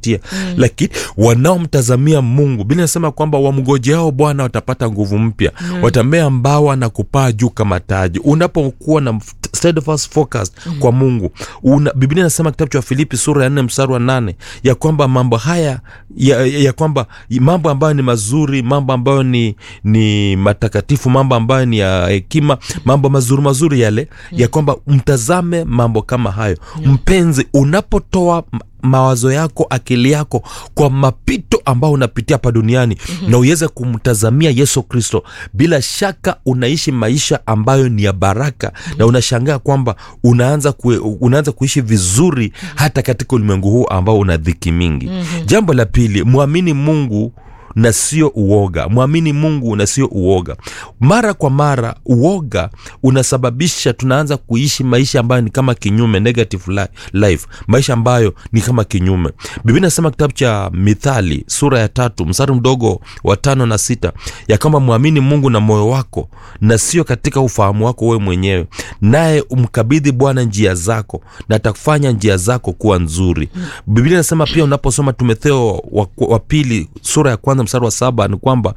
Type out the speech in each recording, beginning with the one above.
tunapitia mm. lakini wanaomtazamia mungu bili nasema kwamba wamgojeao bwana watapata nguvu mpya mm. watamea mbawa na kupaa juu kama taji unapokuwa na steadfast focus mm. kwa mungu una, biblia inasema kitabu cha filipi sura ya nne mstari wa nane ya kwamba mambo haya ya, ya, ya kwamba mambo ambayo ni mazuri mambo ambayo ni ni matakatifu mambo ambayo ni ya hekima mambo mazuri mazuri yale ya kwamba mtazame mambo kama hayo mpenzi unapotoa m- mawazo yako akili yako kwa mapito ambayo unapitia hapa duniani mm-hmm. na uweze kumtazamia yesu kristo bila shaka unaishi maisha ambayo ni ya baraka mm-hmm. na unashangaa kwamba unaanza, kue, unaanza kuishi vizuri mm-hmm. hata katika ulimwengu huu ambao una dhiki mingi mm-hmm. jambo la pili mwamini mungu na sio uoga mwamini mungu na sio uoga mara kwa mara uoga unasababisha tunaanza kuishi maisha ambayo ni kama kinyume negative li- life maisha ambayo ni kama kinyume biblia inasema kitabu cha mithali sura ya tatu mstari mdogo wa tano na sita ya kwamba mwamini mungu na moyo wako na sio katika ufahamu wako wewe mwenyewe naye umkabidhi bwana njia zako na atakufanya njia zako kuwa nzuri biblia inasema pia unaposoma timotheo wa, wa pili sura ya kwanza mstari wa saba ni kwamba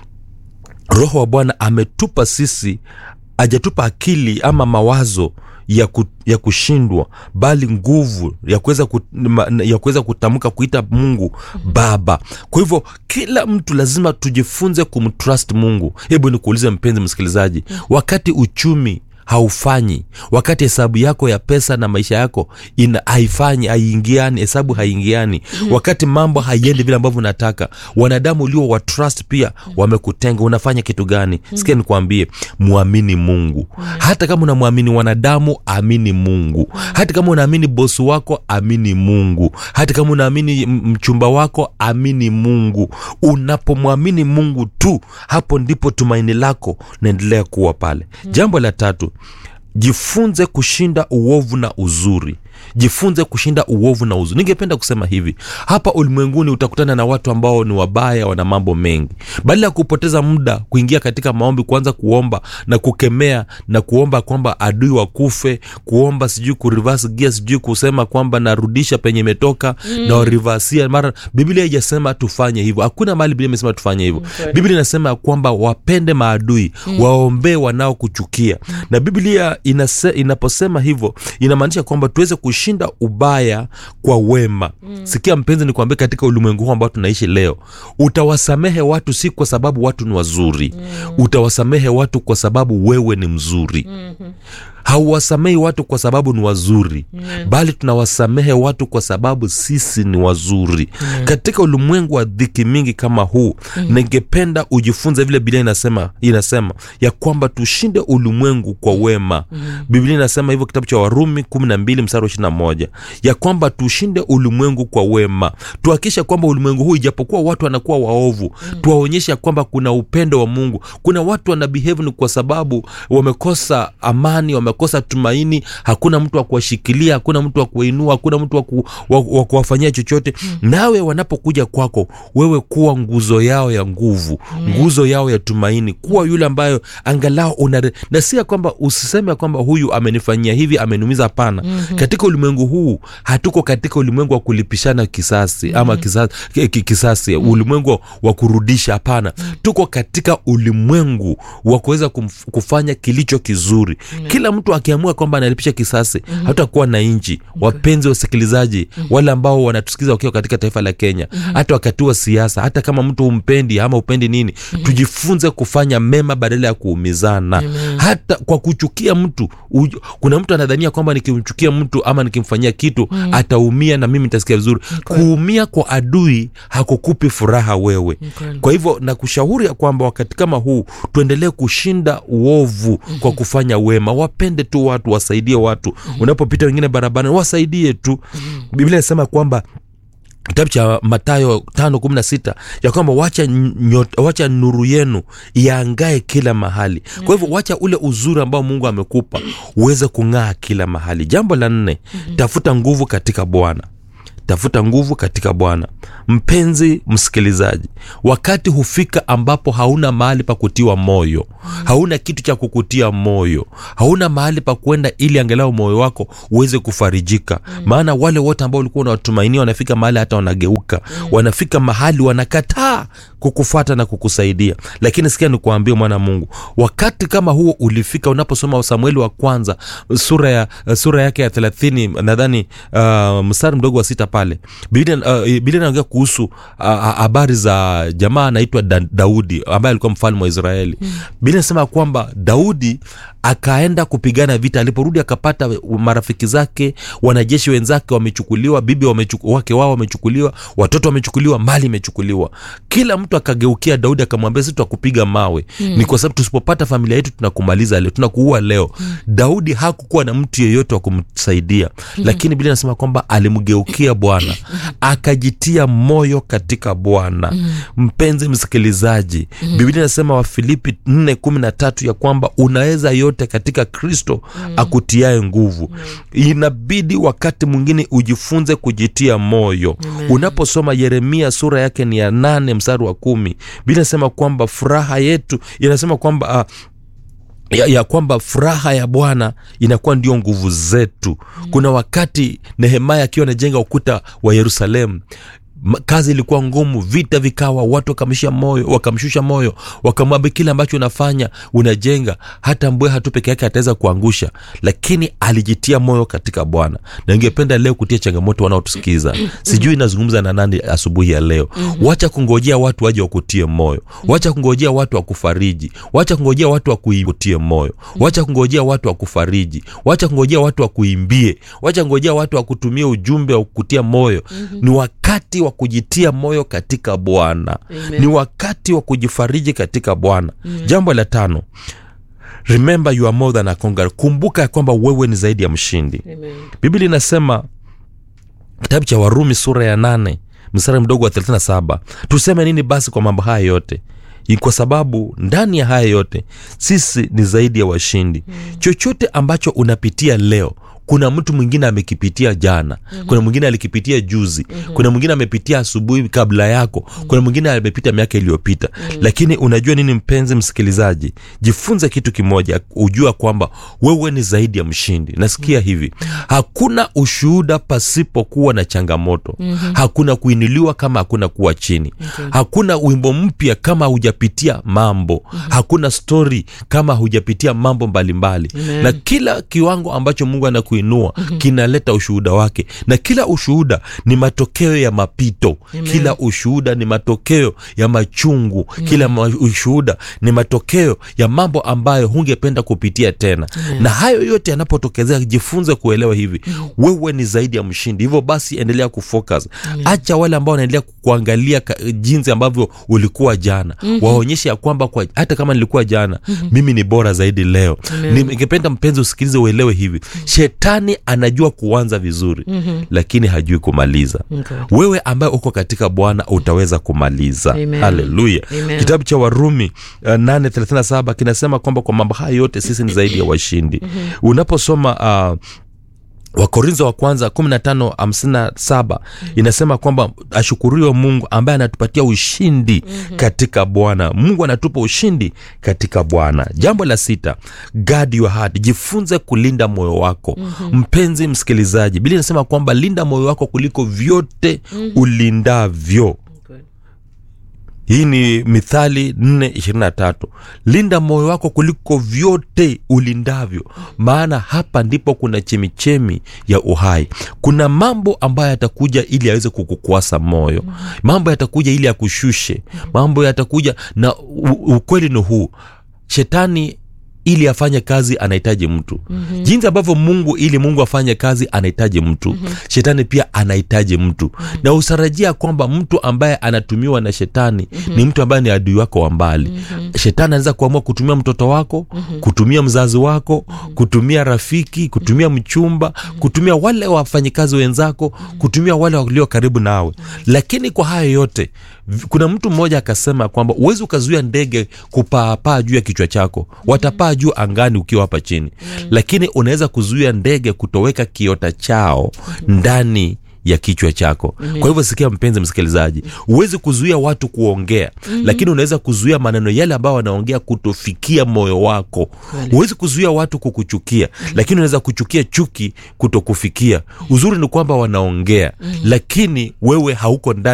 roho wa bwana ametupa sisi ajatupa akili ama mawazo ya, ku, ya kushindwa bali nguvu ya kuweza ku, ma- ya kuweza kutamka kuita mungu baba kwa hivyo kila mtu lazima tujifunze kumtrust mungu hebu nikuulize mpenzi msikilizaji wakati uchumi haufanyi wakati hesabu yako ya pesa na maisha yako ina haifanyi haiingiani hesabu haiingiani wakati mambo haiendi vile ambavyo unataka wanadamu ulio wa trust pia wamekutenga unafanya kitu gani sikia nikwambie mwamini mungu hata kama unamwamini wanadamu amini mungu hata kama unaamini bosi wako amini mungu hata kama unaamini m- mchumba wako amini mungu unapomwamini mungu tu hapo ndipo tumaini lako naendelea kuwa pale jambo la tatu jifunze kushinda uovu na uzuri jifunze kushinda uovu na uzuri ningependa kusema hivi hapa ulimwenguni utakutana na watu ambao ni wabaya wana mambo mengi badala ya kupoteza muda kuingia katika maombi kuanza kuomba na kukemea na kuomba kwamba adui wakufe kuomba sijui kurivas gia sijui kusema kwamba narudisha penye imetoka mm. na warivasia mara biblia haijasema tufanye hivyo hakuna mahali biblia imesema tufanye hivyo kweli. biblia inasema kwamba wapende maadui mm. waombee wanaokuchukia na biblia inase, inaposema hivyo inamaanisha kwamba tuweze kushinda ubaya kwa wema mm. sikia mpenzi nikwambie katika ulimwengu huu ambao tunaishi leo utawasamehe watu si kwa sababu watu ni wazuri mm. utawasamehe watu kwa sababu wewe ni mzuri mm-hmm hauwasamehi watu kwa sababu ni wazuri mm. bali tunawasamehe watu kwa sababu sisi ni wazuri mm. katika ulimwengu wa dhiki mingi kama huu mm. ningependa ujifunze vile biblia inasema inasema ya kwamba tushinde ulimwengu kwa wema mm. biblia inasema hivyo kitabu cha warumi kumi na mbili mstari wa ishirina moja ya kwamba tushinde ulimwengu kwa wema tuhakikisha kwamba ulimwengu huu ijapokuwa watu wanakuwa waovu mm. tuwaonyeshe ya kwamba kuna upendo wa mungu kuna watu wana behave ni kwa sababu wamekosa amani wamekosa tumaini hakuna mtu wa kuwashikilia hakuna mtu wa kuwainua hakuna mtu wa, ku, wa, wa kuwafanyia chochote mm. nawe wanapokuja kwako wewe kuwa nguzo yao ya nguvu mm. nguzo yao ya tumaini kuwa yule ambayo angalau una na si ya kwamba usiseme ya kwamba huyu amenifanyia hivi ameniumiza hapana mm-hmm. katika ulimwengu huu hatuko katika ulimwengu wa kulipishana kisasi mm-hmm. ama kisasi, ki- ki- kisasi mm-hmm. ulimwengu wa kurudisha hapana mm-hmm. tuko katika ulimwengu wa kuweza kumf- kufanya kilicho kizuri mm-hmm. kila mtu akiamua kwamba analipisha kisasi mm-hmm. hatutakuwa na nchi wapenzi wasikilizaji mm-hmm. wale ambao wanatusikiza wakiwa katika taifa la kenya mm-hmm. hata wakati wa siasa hata kama mtu umpendi ama upendi nini mm-hmm. tujifunze kufanya mema badala ya kuumizana mm-hmm. hata kwa kuchukia mtu uj, kuna mtu anadhania kwamba nikimchukia mtu ama nikimfanyia kitu mm-hmm. ataumia na mimi nitasikia vizuri kuumia kwa adui hakukupi furaha wewe kweli. kwa hivyo nakushauri ya kwamba wakati kama huu tuendelee kushinda uovu mm-hmm. kwa kufanya wema wapende tu watu wasaidie watu mm-hmm. unapopita wengine barabarani wasaidie tu mm-hmm. biblia inasema kwamba kitabu cha matayo tano kumi na sita ya kwamba wacha, nyot, wacha nuru yenu iangae kila mahali kwa hivyo wacha ule uzuri ambao mungu amekupa uweze kung'aa kila mahali jambo la nne tafuta nguvu katika bwana tafuta nguvu katika bwana mpenzi msikilizaji wakati hufika ambapo hauna mahali pa kutiwa moyo hauna kitu cha kukutia moyo hauna mahali pa kwenda ili angalau moyo wako uweze kufarijika maana wale wote ambao ulikuwa unawatumainia wanafika mahali hata wanageuka wanafika mahali wanakataa kukufata na kukusaidia lakini sikia nikuambia mwana mungu wakati kama huo ulifika unaposoma samueli wa kwanza sura ya sura yake ya thelathini nadhani uh, mstari mdogo wa sita pale biblia uh, Biblia inaongea kuhusu uh, habari za jamaa anaitwa da, daudi ambaye alikuwa mfalme wa israeli mm. biblia inasema kwamba daudi akaenda kupigana vita aliporudi akapata marafiki zake wanajeshi wenzake wamechukuliwa bibi wamechuku, wake wao wamechukuliwa watoto wamechukuliwa mali imechukuliwa kila mtu akageukia daudi akamwambia sisi tutakupiga mawe mm. ni kwa sababu tusipopata familia yetu tunakumaliza leo tunakuua leo mm. daudi hakukuwa na mtu yeyote wa kumsaidia mm. lakini biblia inasema kwamba alimgeukia bwana akajitia moyo katika bwana mm. mpenzi msikilizaji mm. biblia inasema wafilipi 4 kumi na tatu ya kwamba unaweza yote katika kristo mm. akutiae nguvu mm. inabidi wakati mwingine ujifunze kujitia moyo mm. unaposoma yeremia sura yake ni ya nane mstari wa kumi biblia inasema kwamba furaha yetu inasema kwamba uh, ya, ya kwamba furaha ya bwana inakuwa ndio nguvu zetu mm. kuna wakati nehemaya akiwa anajenga ukuta wa yerusalemu kazi ilikuwa ngumu vita vikawa watu wakamshia moyo wakamshusha moyo wakamwambia kile ambacho unafanya unajenga hata mbweha tu peke yake ataweza kuangusha lakini alijitia moyo katika bwana na ningependa leo kutia changamoto wanaotusikiza sijui inazungumza na nani asubuhi ya leo wacha kungojea watu waje wakutie moyo wacha kungojea watu wakufariji wacha kungojea watu wakutie moyo wacha kungojea watu wakufariji wacha kungojea watu wakuimbie wacha kungojea watu wakutumie ujumbe wa kukutia moyo ni wakati wa kujitia moyo katika bwana ni wakati wa kujifariji katika bwana jambo la tano remember you are more than a conqueror kumbuka ya kwamba wewe ni zaidi ya mshindi biblia inasema kitabu cha warumi sura ya nane mstari mdogo wa 37 tuseme nini basi kwa mambo haya yote kwa sababu ndani ya haya yote sisi ni zaidi ya washindi mm. chochote ambacho unapitia leo kuna mtu mwingine amekipitia jana mm-hmm. kuna mwingine alikipitia juzi mm-hmm. kuna mwingine amepitia asubuhi kabla yako mm-hmm. kuna mwingine amepita miaka iliyopita mm-hmm. lakini unajua nini mpenzi msikilizaji jifunze kitu kimoja ujua kwamba wewe ni zaidi ya mshindi nasikia mm-hmm. hivi hakuna ushuhuda pasipokuwa na changamoto mm-hmm. hakuna kuinuliwa kama hakuna kuwa chini okay. hakuna wimbo mpya kama hujapitia mambo mm-hmm. hakuna stori kama hujapitia mambo mbalimbali mbali. na kila kiwango ambacho mungu anaku kuinua mm-hmm. kinaleta ushuhuda wake na kila ushuhuda ni matokeo ya mapito Amen. kila ushuhuda ni matokeo ya machungu mm. kila ma- ushuhuda ni matokeo ya mambo ambayo hungependa kupitia tena Amen. na hayo yote yanapotokezea jifunze kuelewa hivi mm. wewe ni zaidi ya mshindi hivyo basi endelea kufocus acha wale ambao wanaendelea kuangalia jinsi ambavyo ulikuwa jana mm-hmm. waonyeshe ya kwamba kwa, hata kama nilikuwa jana mm-hmm. mimi ni bora zaidi leo ningependa mpenzi usikilize uelewe hivi mm-hmm. shetani anajua kuanza vizuri mm-hmm. lakini hajui kumaliza Okay. wewe ambaye uko katika bwana utaweza kumaliza Amen. haleluya Amen. kitabu cha warumi uh, 837 kinasema kwamba kwa mambo haya yote sisi ni zaidi ya washindi mm-hmm. unaposoma uh, wakorintho wa kwanza 1557 inasema kwamba ashukuriwe mungu ambaye anatupatia ushindi mm-hmm. katika bwana mungu anatupa ushindi katika bwana jambo la sita guard your heart jifunze kulinda moyo wako mm-hmm. mpenzi msikilizaji bili inasema kwamba linda moyo wako kuliko vyote mm-hmm. ulindavyo Okay. hii ni mithali 423 linda moyo wako kuliko vyote ulindavyo maana hapa ndipo kuna chemichemi ya uhai kuna mambo ambayo yatakuja ili aweze kukukwasa moyo mambo yatakuja ili akushushe mambo yatakuja na u- ukweli ni huu shetani ili afanye kazi anahitaji mtu mm-hmm. jinsi ambavyo mungu ili mungu afanye kazi anahitaji mtu mm-hmm. shetani pia anahitaji mtu mm-hmm. na usarajia kwamba mtu ambaye anatumiwa na shetani mm-hmm. ni mtu ambaye ni adui wako wa mbali mm-hmm. shetani anaweza kuamua kutumia mtoto wako mm-hmm. kutumia mzazi wako mm-hmm. kutumia rafiki kutumia mchumba mm-hmm. kutumia wale wafanyikazi wenzako mm-hmm. kutumia wale walio karibu nawe mm-hmm. lakini kwa hayo yote v- kuna mtu mmoja akasema kwamba uwezi ukazuia ndege kupaapaa juu ya kichwa chako watapaa juu angani ukiwa hapa chini mm. lakini unaweza kuzuia ndege kutoweka kiota chao ndani ya kichwa chako kwa hivyo sikia mpenzi msikilizaji huwezi kuzuia watu kuongea lakini unaweza kuzuia maneno yale ambayo wanaongea kutofikia moyo wako Kweli. huwezi kuzuia watu kukuchukia lakini unaweza kuchukia chuki kutokufikia uzuri ni kwamba wanaongea lakini wewe hauko ndani